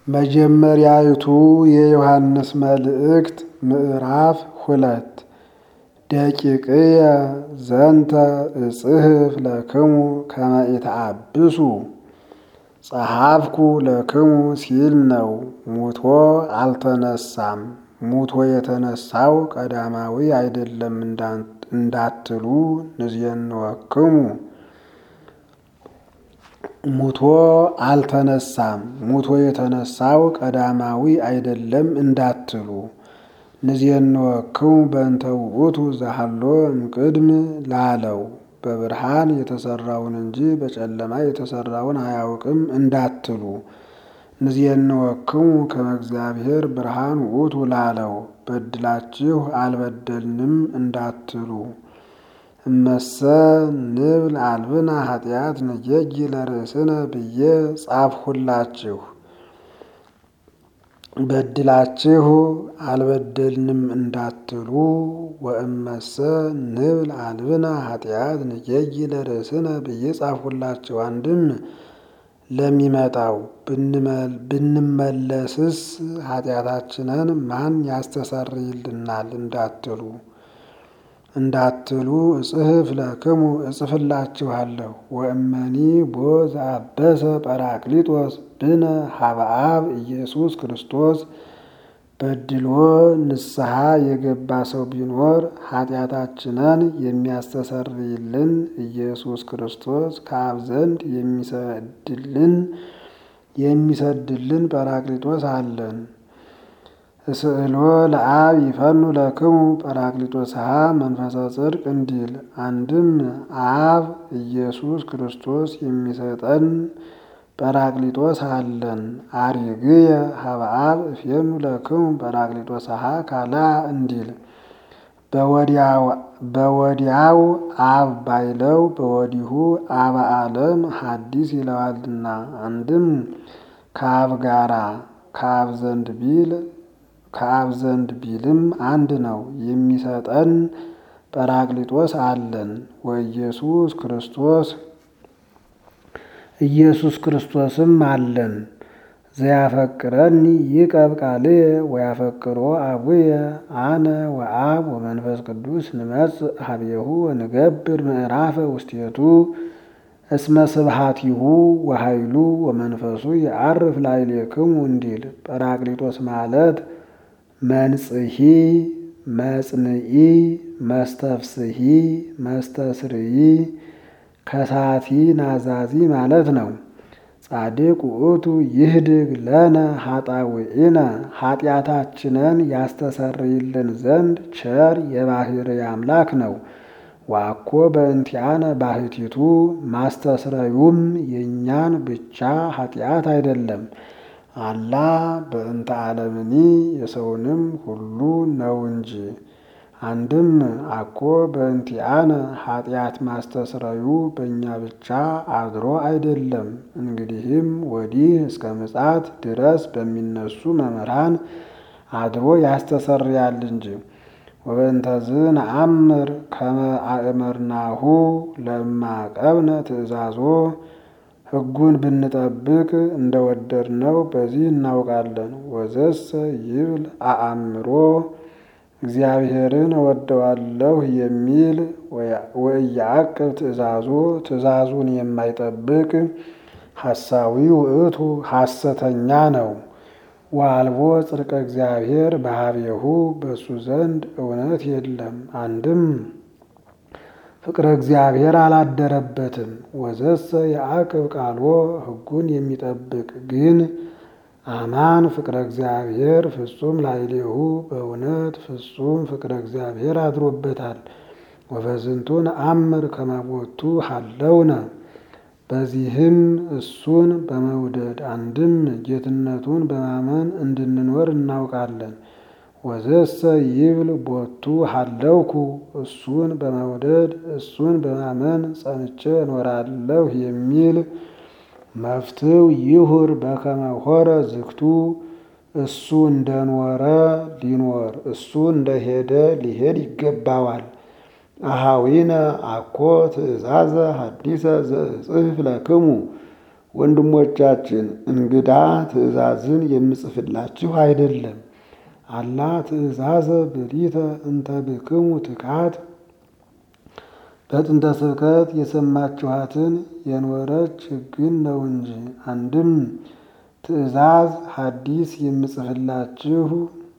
መጀመሪያይቱ የዮሐንስ መልእክት ምዕራፍ ሁለት ደቂቅየ ዘንተ እጽሕፍ ለክሙ ከመ ኢተአብሱ ጸሐፍኩ ለክሙ ሲል ነው። ሙቶ አልተነሳም። ሙቶ የተነሳው ቀዳማዊ አይደለም እንዳትሉ ንዜንወክሙ ሙቶ አልተነሳም። ሙቶ የተነሳው ቀዳማዊ አይደለም እንዳትሉ ንዜንወክሙ በእንተ ውእቱ ዘሃሎ እምቅድም ላለው በብርሃን የተሰራውን እንጂ በጨለማ የተሰራውን አያውቅም እንዳትሉ ንዜንወክሙ ከመ እግዚአብሔር ብርሃን ውእቱ ላለው በድላችሁ አልበደልንም እንዳትሉ እመሰ ንብል አልብነ ኃጢአት ንጌጊ ለርእስነ ብዬ ጻፍሁላችሁ። በድላችሁ አልበደልንም እንዳትሉ ወእመሰ ንብል አልብነ ኃጢአት ንጌጊ ለርእስነ ብዬ ጻፍሁላችሁ። አንድም ለሚመጣው ብንመለስስ ኃጢአታችንን ማን ያስተሰርይልናል እንዳትሉ እንዳትሉ እጽሕፍ ለክሙ እጽፍላችኋለሁ። ወእመኒ ቦ ዘአበሰ ጰራቅሊጦስ ብነ ሀበ አብ ኢየሱስ ክርስቶስ በድሎ ንስሐ የገባ ሰው ቢኖር ኃጢአታችንን የሚያስተሰርይልን ኢየሱስ ክርስቶስ ከአብ ዘንድ የሚሰድልን የሚሰድልን ጰራቅሊጦስ አለን። እስእሎ ለአብ ይፈኑ ለክሙ ጰራቅሊጦስሃ መንፈሰ ጽድቅ እንዲል አንድም አብ ኢየሱስ ክርስቶስ የሚሰጠን ጰራቅሊጦስ አለን። አሪግየ ሀበ አብ እፌኑ ለክሙ ጰራቅሊጦስሃ ካልአ እንዲል በወዲያው አብ ባይለው በወዲሁ አበ ዓለም ሐዲስ ይለዋልና አንድም ከአብ ጋራ ከአብ ዘንድ ቢል ከአብ ዘንድ ቢልም አንድ ነው። የሚሰጠን ጰራቅሊጦስ አለን። ወኢየሱስ ክርስቶስ ኢየሱስ ክርስቶስም አለን። ዘያፈቅረኒ ይቀብ ቃልየ ወያፈቅሮ አቡየ አነ ወአብ ወመንፈስ ቅዱስ ንመጽእ ሀቤሁ ወንገብር ምዕራፈ ውስቴቱ እስመ ስብሐቲሁ ወኃይሉ ወመንፈሱ የዐርፍ ላዕሌክሙ እንዲል ጰራቅሊጦስ ማለት መንጽሒ፣ መጽንዒ፣ መስተፍስሒ፣ መስተስርይ፣ ከሳቲ ናዛዚ ማለት ነው። ጻድቅ ውእቱ ይህድግ ለነ ኃጣውኢነ ኃጢአታችንን ያስተሰርይልን ዘንድ ቸር የባሕርይ አምላክ ነው። ዋኮ በእንቲአነ ባሕቲቱ ማስተስረዩም የእኛን ብቻ ኃጢአት አይደለም አላ በእንተ ዓለምኒ የሰውንም ሁሉ ነው እንጂ። አንድም አኮ በእንቲአነ ኃጢአት ማስተስረዩ በእኛ ብቻ አድሮ አይደለም። እንግዲህም ወዲህ እስከ ምጽአት ድረስ በሚነሱ መምህራን አድሮ ያስተሰርያል እንጂ። ወበእንተዝ ነአምር ከመ አእመርናሁ ለማቀብነ ትእዛዞ ሕጉን ብንጠብቅ እንደወደድነው በዚህ እናውቃለን። ወዘሰ ይብል አአምሮ እግዚአብሔርን እወደዋለሁ የሚል ወኢያዕቅብ ትእዛዞ ትእዛዙን የማይጠብቅ ሐሳዊ ውእቱ ሐሰተኛ ነው። ወአልቦ ጽድቀ እግዚአብሔር በኀቤሁ በእሱ ዘንድ እውነት የለም። አንድም ፍቅረ እግዚአብሔር አላደረበትም። ወዘሰ የአቅብ ቃልዎ ሕጉን የሚጠብቅ ግን አማን ፍቅረ እግዚአብሔር ፍጹም ላዕሌሁ በእውነት ፍጹም ፍቅረ እግዚአብሔር አድሮበታል። ወበዝንቱ ነአምር ከመ ቦቱ ሀለውነ በዚህም እሱን በመውደድ አንድም ጌትነቱን በማመን እንድንኖር እናውቃለን። ወዘሰ ይብል ቦቱ ሀለውኩ እሱን በመውደድ እሱን በማመን ጸንቼ እኖራለሁ የሚል መፍትው ይሁር በከመ ሆረ ዝግቱ እሱ እንደኖረ ሊኖር እሱ እንደሄደ ሊሄድ ይገባዋል። አሃዊነ አኮ ትእዛዘ ሐዲሰ ዘእጽሕፍ ለክሙ ወንድሞቻችን እንግዳ ትእዛዝን የምጽፍላችሁ አይደለም። አላ ትእዛዘ ብሪተ እንተ ብክሙ ትካት በጥንተ ስብከት የሰማችኋትን የኖረች ሕግን ነው እንጂ። አንድም ትእዛዝ ሐዲስ የምጽፍላችሁ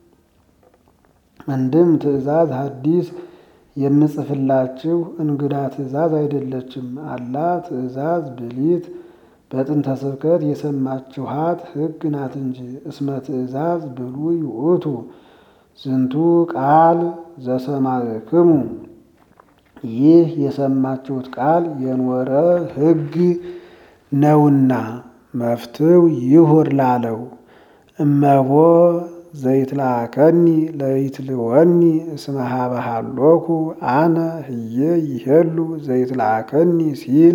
አንድም ትእዛዝ ሐዲስ የምጽፍላችሁ እንግዳ ትእዛዝ አይደለችም። አላ ትእዛዝ ብሊት በጥንተ ስብከት የሰማችኋት ሕግ ናት እንጂ። እስመ ትእዛዝ ብሉይ ውእቱ ዝንቱ ቃል ዘሰማዕክሙ ይህ የሰማችሁት ቃል የኖረ ሕግ ነውና መፍትው ይሁር ላለው እመቦ ዘይትላከኒ ለይትልወኒ እስመ ሀበ ሀሎኩ አነ ህየ ይሄሉ ዘይትላከኒ ሲል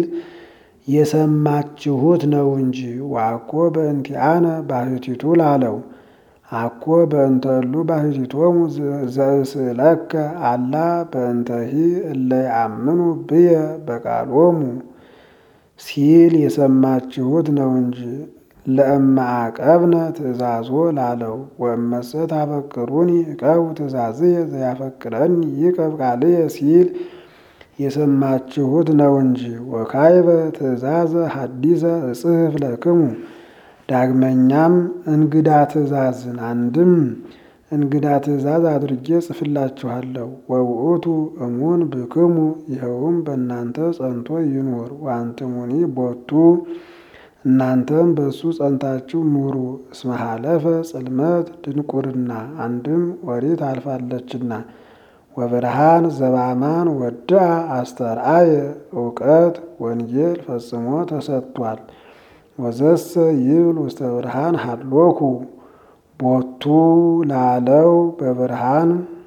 የሰማችሁት ነው እንጂ ዋኮ በእንቲአነ ባህቲቱ ላለው አኮ በእንተሉ ባህቲቶሙ ዘእስእለከ አላ በእንተሂ እለ ያአምኑ ብየ በቃሎሙ ሲል የሰማችሁት ነው እንጂ ለእመ አቀብነ ትእዛዞ ላለው ወእመሰ ታፈቅሩኒ እቀቡ ትእዛዝየ ዘያፈቅረኒ ይቀብ ቃልየ ሲል የሰማችሁት ነው እንጂ። ወካይበ ትእዛዘ ሐዲሰ እጽሕፍ ለክሙ ዳግመኛም እንግዳ ትእዛዝን አንድም እንግዳ ትእዛዝ አድርጌ ጽፍላችኋለሁ። ወውእቱ እሙን ብክሙ ይኸውም በእናንተ ጸንቶ ይኑር። ወአንትሙኒ ቦቱ እናንተም በእሱ ጸንታችሁ ኑሩ። እስመ ሀለፈ ጽልመት ድንቁርና አንድም ኦሪት አልፋለችና። ወብርሃን ዘባማን ወድአ አስተርአየ እውቀት ወንጌል ፈጽሞ ተሰጥቷል። ወዘሰ ይብል ውስተ ብርሃን ሀሎኩ ቦቱ ላለው በብርሃን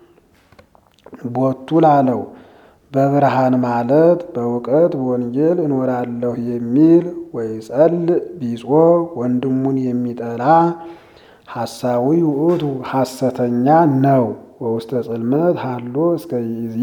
ቦቱ ላለው በብርሃን ማለት በእውቀት በወንጌል እኖራለሁ የሚል ወይጸልእ ቢጾ ወንድሙን የሚጠላ ሐሳዊ ውእቱ ሐሰተኛ ነው። ወውስተ ጽልመት ሀሎ እስከ ይዜ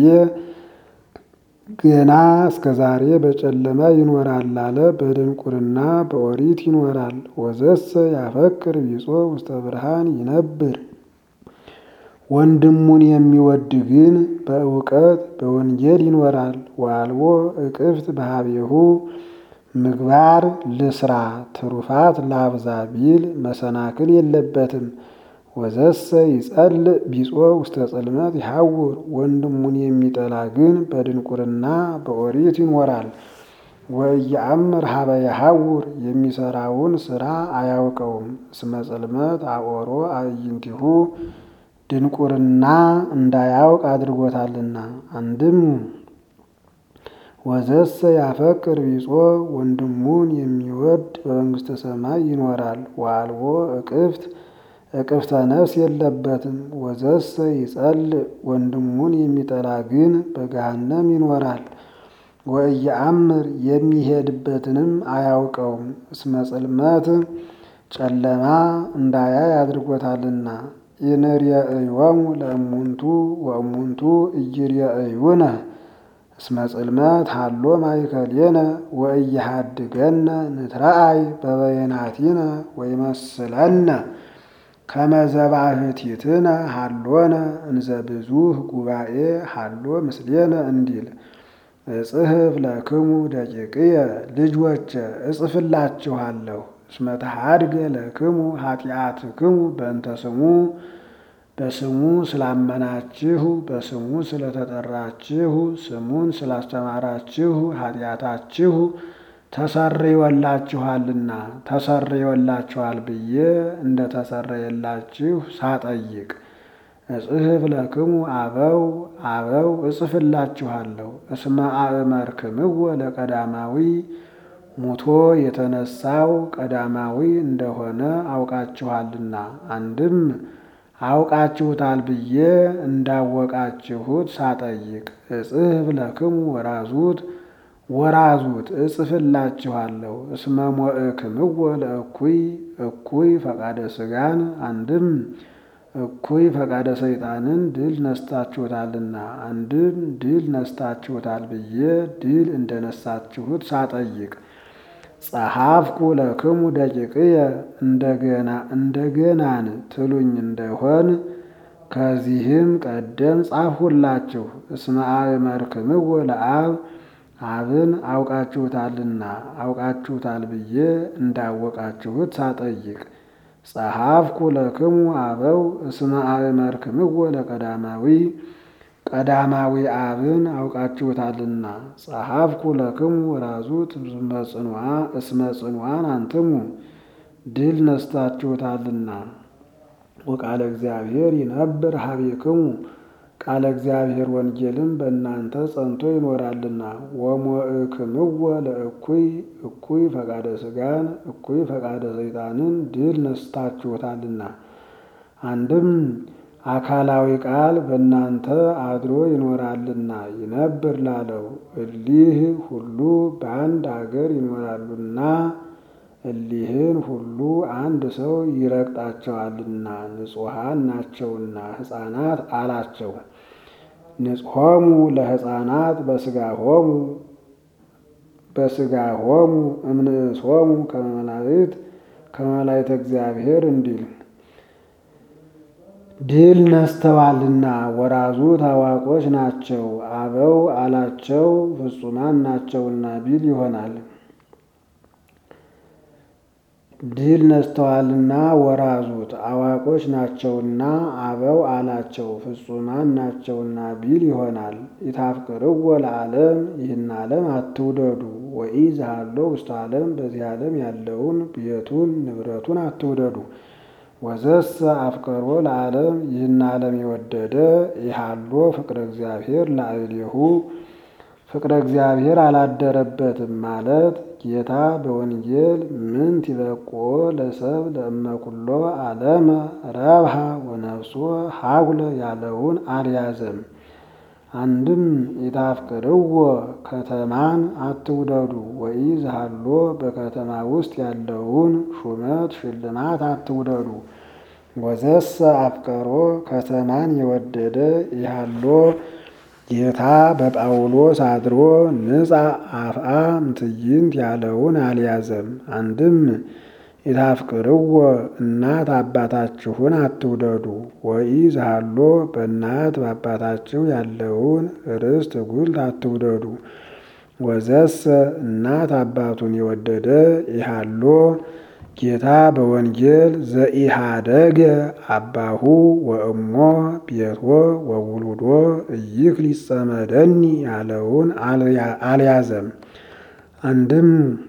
ገና እስከ ዛሬ በጨለማ ይኖራል አለ። በድንቁርና በኦሪት ይኖራል። ወዘሰ ያፈቅር ቢጾ ውስተ ብርሃን ይነብር ወንድሙን የሚወድ ግን በእውቀት በወንጌል ይኖራል። ዋልቦ እቅፍት በሀቤሁ ምግባር ልስራ ትሩፋት ላብዛ ቢል መሰናክል የለበትም። ወዘሰ ይጸልእ ቢጾ ውስተ ጽልመት ይሐውር ወንድሙን የሚጠላ ግን በድንቁርና በኦሪት ይኖራል። ወኢየአምር ሀበ ይሐውር የሚሰራውን ስራ አያውቀውም። እስመ ጽልመት አቆሮ አዕይንቲሁ ድንቁርና እንዳያውቅ አድርጎታልና። አንድም ወዘሰ ያፈቅር ቢጾ ወንድሙን የሚወድ በመንግሥተ ሰማይ ይኖራል። ዋልቦ እቅፍት እቅፍተ ነፍስ የለበትም። ወዘሰ ይጸልእ ወንድሙን የሚጠላ ግን በገሃነም ይኖራል። ወኢየአምር የሚሄድበትንም አያውቀውም። እስመ ጽልመት ጨለማ እንዳያይ አድርጎታልና። ኢንርየእዮሙ ለእሙንቱ ወእሙንቱ ኢይርየእዩነ እስመ ጽልመት ሀሎ ማእከሌነ ወኢይሃድገነ ንትረአይ በበይናቲነ ወይመስለነ ከመ ዘባሕቲትነ ሀሎነ እንዘ ብዙኅ ጉባኤ ሀሎ ምስሌነ እንዲል እጽሕፍ ለክሙ ደቂቅየ ልጆቼ እጽፍላችኋለሁ እስመ ተሐድገ ለክሙ ኃጢአትክሙ በእንተ ስሙ በስሙ ስላመናችሁ በስሙ ስለተጠራችሁ ስሙን ስላስተማራችሁ ኃጢአታችሁ ተሰርዮላችኋልና ተሰርዮላችኋል ብዬ እንደ ተሰረየላችሁ ሳጠይቅ እጽሕፍ ለክሙ አበው አበው እጽፍላችኋለሁ እስመ አእመርክምዎ ለቀዳማዊ ሙቶ የተነሳው ቀዳማዊ እንደሆነ አውቃችኋልና። አንድም አውቃችሁታል ብዬ እንዳወቃችሁት ሳጠይቅ እጽሕፍ ለክሙ ወራዙት ወራዙት እጽፍላችኋለሁ እስመ ሞእክምዎ ለእኩይ እኩይ ፈቃደ ሥጋን አንድም እኩይ ፈቃደ ሰይጣንን ድል ነስታችሁታልና አንድም ድል ነስታችሁታል ብዬ ድል እንደነሳችሁት ሳጠይቅ ጸሐፍኩ ለክሙ ደቂቅየ እንደገና እንደገናን ትሉኝ እንደሆን ከዚህም ቀደም ጻፍሁላችሁ። እስመ አእመርክምዎ ለአብ አብን አውቃችሁታልና አውቃችሁታል ብዬ እንዳወቃችሁት ሳጠይቅ ጸሐፍኩ ለክሙ አበው እስመ አእመርክምዎ ለቀዳማዊ ቀዳማዊ አብን አውቃችሁታልና ጸሐፍኩ ለክሙ ወራዙት እስመ ጽኑዓን አንትሙ ድል ነስታችሁታልና ወቃለ እግዚአብሔር ይነብር ሀቤክሙ ቃለ እግዚአብሔር ወንጌልም በእናንተ ጸንቶ ይኖራልና ወሞእክምዎ ለእኩይ እኩይ ፈቃደ ሥጋን እኩይ ፈቃደ ሰይጣንን ድል ነስታችሁታልና አንድም አካላዊ ቃል በእናንተ አድሮ ይኖራልና ይነብር ላለው እሊህ ሁሉ በአንድ አገር ይኖራሉና እሊህን ሁሉ አንድ ሰው ይረግጣቸዋልና ንጹሐን ናቸውና ሕፃናት አላቸው። ንጽሖሙ ለሕፃናት በስጋሆሙ በስጋሆሙ እምንእሶሙ ከመላእክት ከመላእክተ እግዚአብሔር እንዲል ድል ነስተዋልና ወራዙ ታዋቆች ናቸው አበው አላቸው ፍጹማን ናቸውና ቢል ይሆናል። ድል ነስተዋልና ወራዙት አዋቆች ናቸውና አበው አላቸው ፍጹማን ናቸውና ቢል ይሆናል። ኢታፍቅርዎ ለዓለም ይህን ዓለም አትውደዱ። ወኢ ዘሃሎ ውስተ ዓለም በዚህ ዓለም ያለውን ቤቱን ንብረቱን አትውደዱ። ወዘሰ አፍቀሮ ለዓለም ይህን ዓለም የወደደ ይሃሎ ፍቅረ እግዚአብሔር ላዕሌሁ ፍቅረ እግዚአብሔር አላደረበትም ማለት ጌታ በወንጌል ምንት ይበቁኦ ለሰብ ለእመኩሎ ዓለመ ረብሃ ወነፍሶ ሀጉለ ያለውን አልያዘም። አንድም ኢታፍቅርዎ ከተማን አትውደዱ። ወኢ ዘሃሎ በከተማ ውስጥ ያለውን ሹመት ሽልማት አትውደዱ። ወዘሰ አፍቀሮ ከተማን የወደደ ይሃሎ ጌታ በጳውሎስ አድሮ ንጻ አፍአ ምትይንት ያለውን አልያዘም። አንድም ኢታፍቅርዎ እናት አባታችሁን አትውደዱ። ወኢ ዘሃሎ በእናት በአባታችሁ ያለውን ርስት ጉልት አትውደዱ። ወዘሰ እናት አባቱን የወደደ ይሃሎ ጌታ በወንጌል ዘኢሃደገ አባሁ ወእሞ ቤቶ ወውሉዶ እይክ ሊጸመደኒ ያለውን አልያዘም። አንድም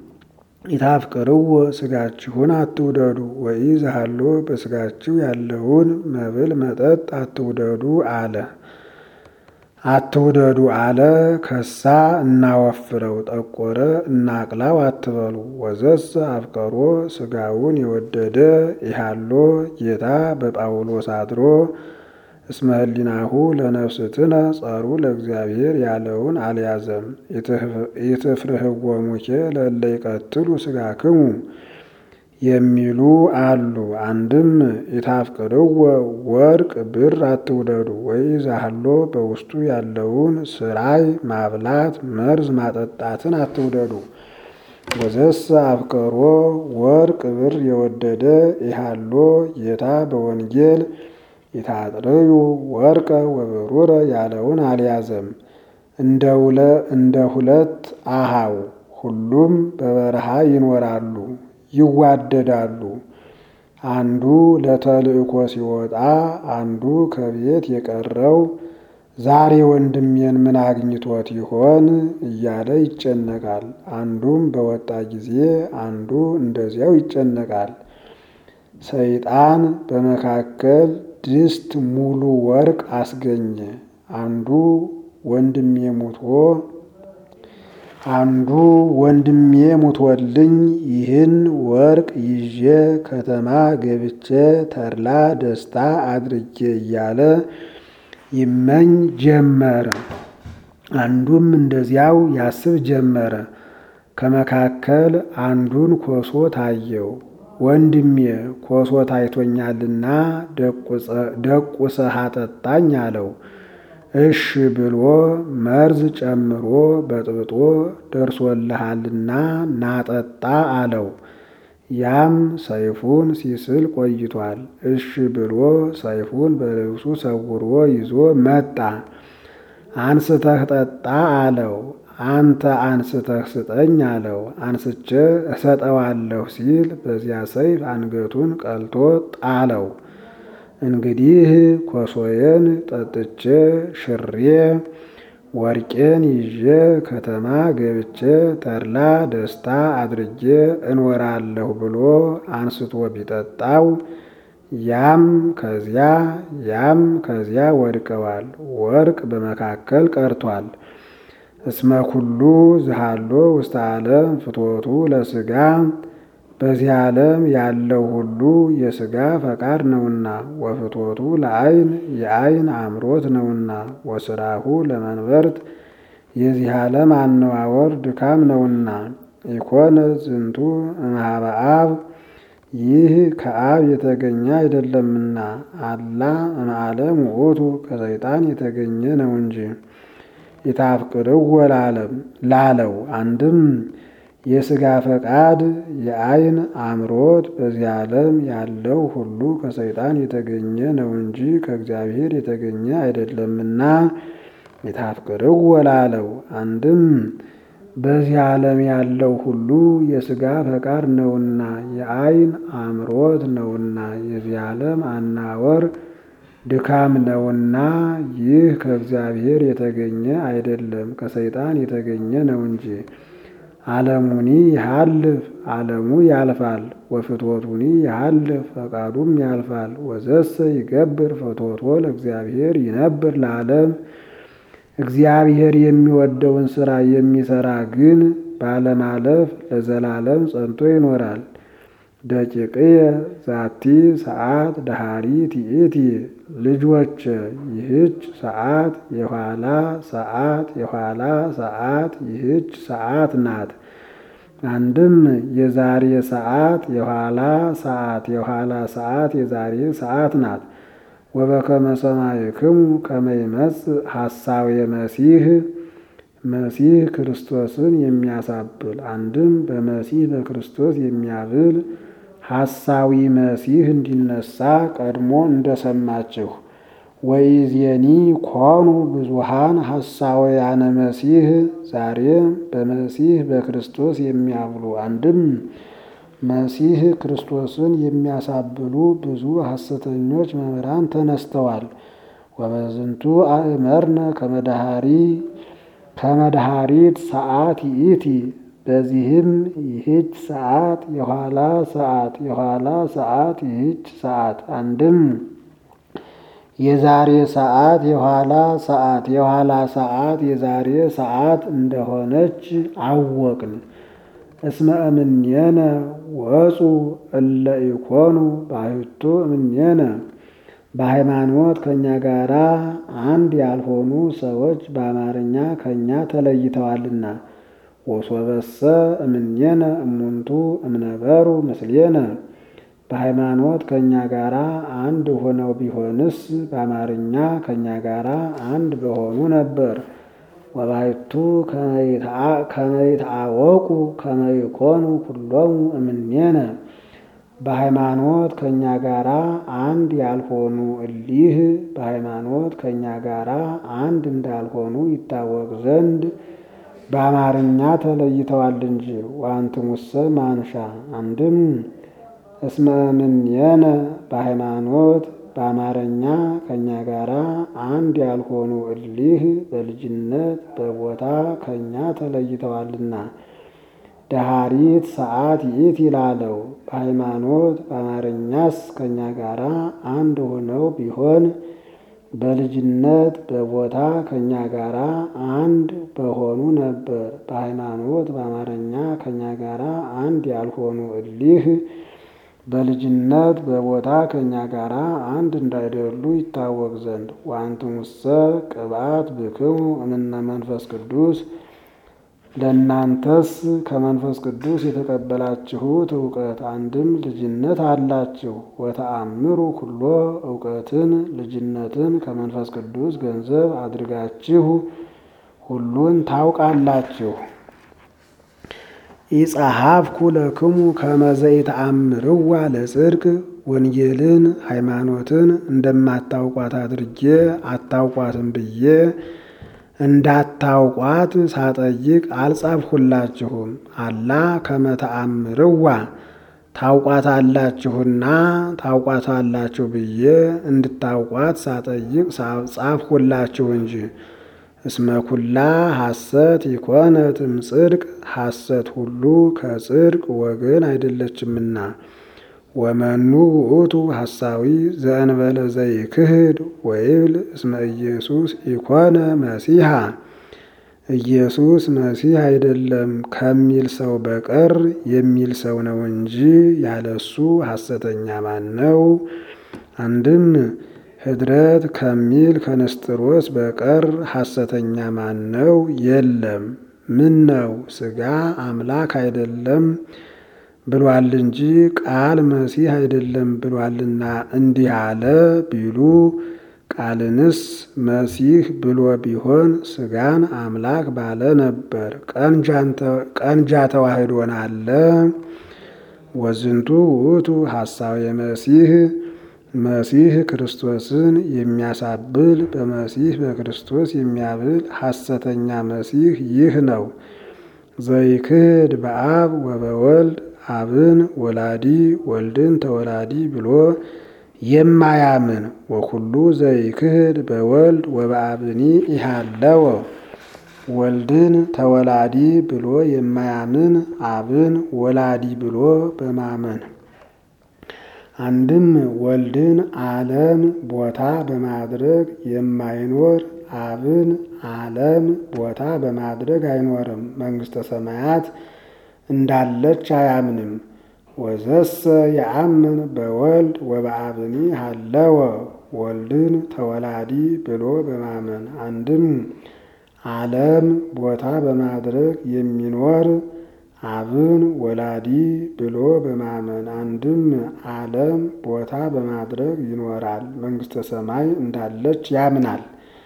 ኢታፍቅርዎ ስጋችሁን አትውደዱ። ወኢ ዘሃሎ በስጋችሁ ያለውን መብል መጠጥ አትውደዱ አለ አትውደዱ አለ። ከሳ እናወፍረው ጠቆረ እናቅላው አትበሉ። ወዘሰ አፍቀሮ ስጋውን የወደደ ይሃሎ ጌታ በጳውሎስ አድሮ እስመ ህሊናሁ ለነፍስትነ ጸሩ ለእግዚአብሔር ያለውን አልያዘም። ኢትፍርህዎሙኬ ለእለ ይቀትሉ ስጋክሙ የሚሉ አሉ። አንድም ኢታፍቅርዎ ወርቅ ብር አትውደዱ። ወይ ዛሃሎ በውስጡ ያለውን ስራይ ማብላት መርዝ ማጠጣትን አትውደዱ። ወዘሰ አፍቀሮ ወርቅ ብር የወደደ ይሃሎ ጌታ በወንጌል ኢታጥርዩ ወርቀ ወብሩረ ያለውን አልያዘም። እንደ ሁለት አሃው ሁሉም በበረሃ ይኖራሉ ይዋደዳሉ። አንዱ ለተልእኮ ሲወጣ አንዱ ከቤት የቀረው ዛሬ ወንድሜን ምን አግኝቶት ይሆን እያለ ይጨነቃል። አንዱም በወጣ ጊዜ አንዱ እንደዚያው ይጨነቃል። ሰይጣን በመካከል ድስት ሙሉ ወርቅ አስገኘ። አንዱ ወንድሜ ሙቶ አንዱ ወንድሜ ሙቶልኝ ይህን ወርቅ ይዤ ከተማ ገብቼ ተድላ ደስታ አድርጌ እያለ ይመኝ ጀመረ። አንዱም እንደዚያው ያስብ ጀመረ። ከመካከል አንዱን ኮሶ ታየው። ወንድሜ ኮሶ ታይቶኛልና ደቁሰህ አጠጣኝ አለው። እሽ ብሎ መርዝ ጨምሮ በጥብጦ ደርሶልሃልና ናጠጣ አለው። ያም ሰይፉን ሲስል ቆይቷል። እሽ ብሎ ሰይፉን በልብሱ ሰውሮ ይዞ መጣ። አንስተህ ጠጣ አለው። አንተ አንስተህ ስጠኝ አለው። አንስቼ እሰጠዋለሁ ሲል በዚያ ሰይፍ አንገቱን ቀልቶ ጣለው። እንግዲህ ኮሶዬን ጠጥቼ ሽሬ ወርቄን ይዤ ከተማ ገብቼ ተድላ ደስታ አድርጌ እኖራለሁ ብሎ አንስቶ ቢጠጣው ያም ከዚያ ያም ከዚያ ወድቀዋል። ወርቅ በመካከል ቀርቷል። እስመ ኩሉ ዝሃሎ ውስተ ዓለም ፍትወቱ ለሥጋ በዚህ ዓለም ያለው ሁሉ የሥጋ ፈቃድ ነውና፣ ወፍትወቱ ለዓይን የዓይን አምሮት ነውና፣ ወስራሁ ለመንበርት የዚህ ዓለም አነዋወር ድካም ነውና። ኢኮነ ዝንቱ እምኀበ አብ ይህ ከአብ የተገኘ አይደለምና፣ አላ እምዓለም ውእቱ ከሰይጣን የተገኘ ነው እንጂ። የታፍቅርው ወላለም ላለው አንድም የሥጋ ፈቃድ የዓይን አምሮት በዚህ ዓለም ያለው ሁሉ ከሰይጣን የተገኘ ነው እንጂ ከእግዚአብሔር የተገኘ አይደለምና የታፍቅርው ወላለው አንድም በዚህ ዓለም ያለው ሁሉ የሥጋ ፈቃድ ነውና የዓይን አምሮት ነውና የዚህ ዓለም አናወር ድካም ነውና ይህ ከእግዚአብሔር የተገኘ አይደለም ከሰይጣን የተገኘ ነው እንጂ። ዓለሙኒ ይሃልፍ ዓለሙ ያልፋል፣ ወፍትወቱኒ ይሃልፍ ፈቃዱም ያልፋል። ወዘሰ ይገብር ፍትወቶ ለእግዚአብሔር ይነብር ለዓለም እግዚአብሔር የሚወደውን ሥራ የሚሠራ ግን ባለማለፍ ለዘላለም ጸንቶ ይኖራል። ደቂቅየ ዛቲ ሰዓት ደሃሪ ትኢቲ ልጆች ይህች ሰዓት የኋላ ሰዓት የኋላ ሰዓት ይህች ሰዓት ናት። አንድም የዛሬ ሰዓት የኋላ ሰዓት የኋላ ሰዓት የዛሬ ሰዓት ናት። ወበከመ ሰማዕክሙ ከመ ይመጽእ ሐሳዌ መሲሕ መሲሕ ክርስቶስን የሚያሳብል አንድም በመሲሕ በክርስቶስ የሚያብል ሐሳዊ መሲሕ እንዲነሳ ቀድሞ እንደሰማችሁ ወኢዜኒ ኮኑ ብዙሃን ሐሳውያነ መሲሕ ዛሬም በመሲሕ በክርስቶስ የሚያብሉ አንድም መሲሕ ክርስቶስን የሚያሳብሉ ብዙ ሐሰተኞች መምህራን ተነስተዋል። ወበዝንቱ አእመርነ ከመድኃሪ ከመድኃሪት ሰዓት ይእቲ በዚህም ይህች ሰዓት የኋላ ሰዓት የኋላ ሰዓት ይህች ሰዓት አንድም የዛሬ ሰዓት የኋላ ሰዓት የኋላ ሰዓት የዛሬ ሰዓት እንደሆነች አወቅን። እስመ እምኔነ ወፁ እለ ኢኮኑ ባሕቱ እምኔነ በሃይማኖት ከእኛ ጋር አንድ ያልሆኑ ሰዎች በአማርኛ ከእኛ ተለይተዋልና። ወሶበሰ እምኔነ እሙንቱ እምነበሩ ምስሌነ በሃይማኖት ከእኛ ጋር አንድ ሆነው ቢሆንስ በአማርኛ ከእኛ ጋር አንድ በሆኑ ነበር። ወባሕቱ ከመ ይትአወቁ ከመ ይኮኑ ኩሎሙ እምኔነ በሃይማኖት ከእኛ ጋር አንድ ያልሆኑ እሊህ በሃይማኖት ከእኛ ጋር አንድ እንዳልሆኑ ይታወቅ ዘንድ በአማርኛ ተለይተዋል እንጂ። ወአንትሙሰ ማንሻ አንድም እስመ እምኔነ በሃይማኖት በአማርኛ ከእኛ ጋር አንድ ያልሆኑ እሊህ በልጅነት በቦታ ከእኛ ተለይተዋልና። ደሃሪት ሰዓት ይእቲ ይላለው በሃይማኖት በአማርኛስ ከእኛ ጋር አንድ ሆነው ቢሆን በልጅነት በቦታ ከእኛ ጋር አንድ በሆኑ ነበር። በሃይማኖት በአማርኛ ከእኛ ጋር አንድ ያልሆኑ እሊህ በልጅነት በቦታ ከእኛ ጋር አንድ እንዳይደሉ ይታወቅ ዘንድ ወአንትሙሰ ቅብአት ብክሙ እምነ መንፈስ ቅዱስ ለእናንተስ ከመንፈስ ቅዱስ የተቀበላችሁት እውቀት አንድም ልጅነት አላችሁ። ወተአምሩ ኩሎ እውቀትን ልጅነትን ከመንፈስ ቅዱስ ገንዘብ አድርጋችሁ ሁሉን ታውቃላችሁ። ኢጸሐፍኩ ለክሙ ከመ ዘኢተአምርዋ ለጽድቅ ወንጌልን ሃይማኖትን እንደማታውቋት አድርጌ አታውቋትም ብዬ እንዳታውቋት ሳጠይቅ አልጻፍሁላችሁም። አላ ከመ ተአምርዋ ታውቋታላችሁና ታውቋታላችሁ ብዬ እንድታውቋት ሳጠይቅ ጻፍሁላችሁ እንጂ። እስመ ኩላ ሐሰት ይኮነት እምጽድቅ ሐሰት ሁሉ ከጽድቅ ወገን አይደለችምና። ወመኑ ውእቱ ሐሳዊ ዘእንበለ ዘይክህድ ወይብል እስመ ኢየሱስ ኢኮነ መሲሐ ኢየሱስ መሲህ አይደለም ከሚል ሰው በቀር የሚል ሰው ነው እንጂ ያለሱ ሐሰተኛ ማን ነው? አንድም ህድረት ከሚል ከንስጥሮስ በቀር ሐሰተኛ ማን ነው? የለም። ምን ነው ሥጋ አምላክ አይደለም ብሏል እንጂ ቃል መሲህ አይደለም ብሏልና እንዲህ አለ ቢሉ ቃልንስ መሲህ ብሎ ቢሆን ሥጋን አምላክ ባለ ነበር። ቀንጃ ተዋህዶን አለ። ወዝንቱ ውእቱ ሐሳዌ መሲህ መሲህ ክርስቶስን የሚያሳብል በመሲህ በክርስቶስ የሚያብል ሐሰተኛ መሲህ ይህ ነው። ዘይክህድ በአብ ወበወልድ አብን ወላዲ ወልድን ተወላዲ ብሎ የማያምን ወኩሉ ዘይክህድ በወልድ ወበአብኒ ኢሃለወ ወልድን ተወላዲ ብሎ የማያምን አብን ወላዲ ብሎ በማመን አንድም ወልድን ዓለም ቦታ በማድረግ የማይኖር አብን ዓለም ቦታ በማድረግ አይኖርም። መንግሥተ ሰማያት እንዳለች አያምንም። ወዘሰ የአምን በወልድ ወበአብኒ ሃለወ ወልድን ተወላዲ ብሎ በማመን አንድም ዓለም ቦታ በማድረግ የሚኖር አብን ወላዲ ብሎ በማመን አንድም ዓለም ቦታ በማድረግ ይኖራል። መንግሥተ ሰማይ እንዳለች ያምናል።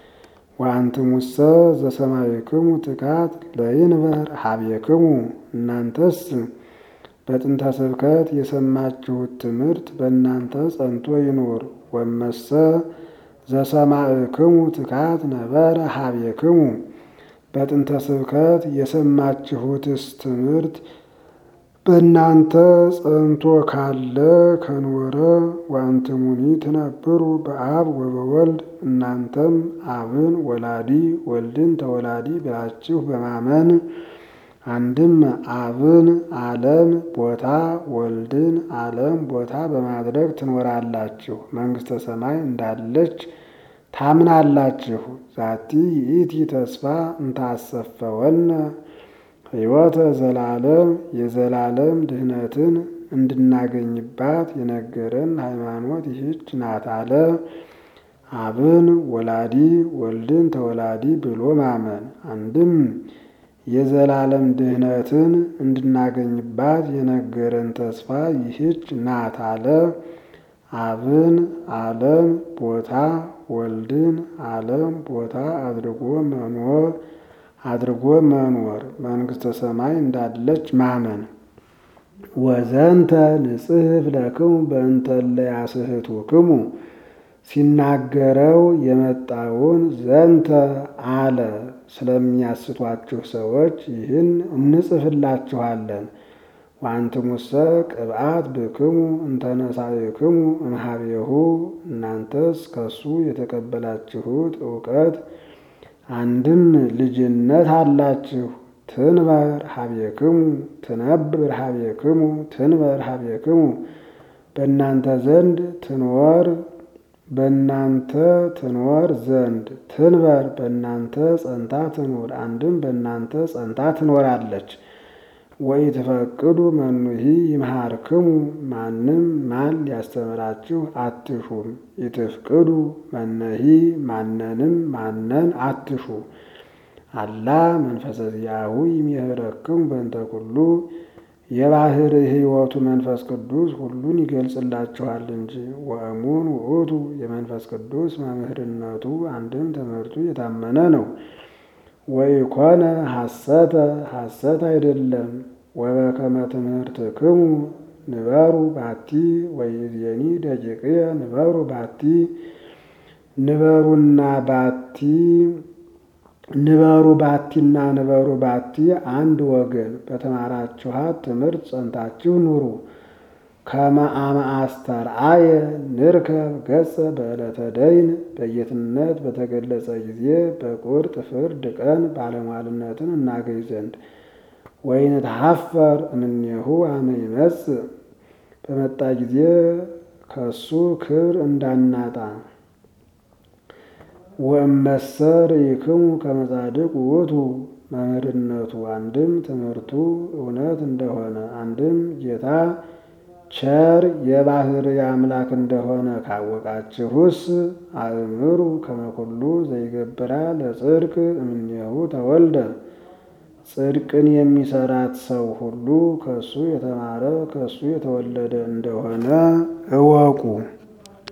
ወአንትሙሰ ዘሰማይክሙ ትካት ለይንበር ሀቤክሙ እናንተስ በጥንተ ስብከት የሰማችሁት ትምህርት በእናንተ ጸንቶ ይኑር። ወመሰ ዘሰማዕክሙ ትካት ነበረ ሀቤክሙ በጥንተ ስብከት የሰማችሁትስ ትምህርት በእናንተ ጸንቶ ካለ ከኖረ ወአንትሙኒ ትነብሩ በአብ ወበወልድ እናንተም አብን ወላዲ ወልድን ተወላዲ ብላችሁ በማመን አንድም አብን ዓለም ቦታ ወልድን ዓለም ቦታ በማድረግ ትኖራላችሁ። መንግሥተ ሰማይ እንዳለች ታምናላችሁ። ዛቲ ይእቲ ተስፋ እንታሰፈወነ ሕይወተ ዘላለም የዘላለም ድህነትን እንድናገኝባት የነገረን ሃይማኖት ይህች ናት አለ። አብን ወላዲ ወልድን ተወላዲ ብሎ ማመን አንድም የዘላለም ድህነትን እንድናገኝባት የነገረን ተስፋ ይህች ናት አለ። አብን ዓለም ቦታ ወልድን ዓለም ቦታ አድርጎ መኖር አድርጎ መኖር መንግሥተ ሰማይ እንዳለች ማመን። ወዘንተ ንጽሕፍ ለክሙ በእንተ ለያስሕቱክሙ ሲናገረው የመጣውን ዘንተ አለ። ስለሚያስቷችሁ ሰዎች ይህን እንጽፍላችኋለን። ወአንትሙሰ ቅብአት ብክሙ እንተነሳይክሙ እምኀቤሁ እናንተስ ከሱ የተቀበላችሁት እውቀት አንድም ልጅነት አላችሁ። ትንበር ሀቤክሙ ትነብር ሀቤክሙ ትንበር ሀቤክሙ በእናንተ ዘንድ ትኖር በእናንተ ትኖር ዘንድ ትንበር በእናንተ ጸንታ ትኑር። አንድም በእናንተ ጸንታ ትኖራለች። ወኢትፈቅዱ መኑሂ ይምሃርክሙ ማንም ማን ሊያስተምራችሁ አትሹም። ኢትፍቅዱ መነሂ ማንንም ማነን አትሹ። አላ መንፈሰ ዚአሁ ይሜህረክሙ በእንተ ኩሉ የባህር ሕይወቱ መንፈስ ቅዱስ ሁሉን ይገልጽላችኋል እንጂ። ወእሙን ውእቱ የመንፈስ ቅዱስ መምህርነቱ አንድም ትምህርቱ የታመነ ነው። ወኢኮነ ሐሰተ ሐሰት አይደለም። ወበከመ ትምህርትክሙ ንበሩ ባቲ ወይእዜኒ ደቂቅየ ንበሩ ባቲ ንበሩና ባቲ ንበሩ ባቲና ንበሩ ባቲ አንድ ወገን በተማራችኋት ትምህርት ጸንታችሁ ኑሩ። ከመ አመ አስተርአየ ንርከብ ገጸ በዕለተ ደይን በጌትነት በተገለጸ ጊዜ በቁርጥ ፍርድ ቀን ባለሟልነትን እናገኝ ዘንድ ወይንትሐፈር እምኔሁ አመ ይመጽእ በመጣ ጊዜ ከሱ ክብር እንዳናጣ ወእመሰር ይክሙ ከመ ጻድቅ ውእቱ መምህርነቱ አንድም ትምህርቱ እውነት እንደሆነ አንድም ጌታ ቸር የባህርይ አምላክ እንደሆነ ካወቃችሁስ አእምሩ ከመ ኩሉ ዘይገብራ ለጽድቅ እምኔሁ ተወልደ ጽድቅን የሚሰራት ሰው ሁሉ ከሱ የተማረ ከሱ የተወለደ እንደሆነ እወቁ።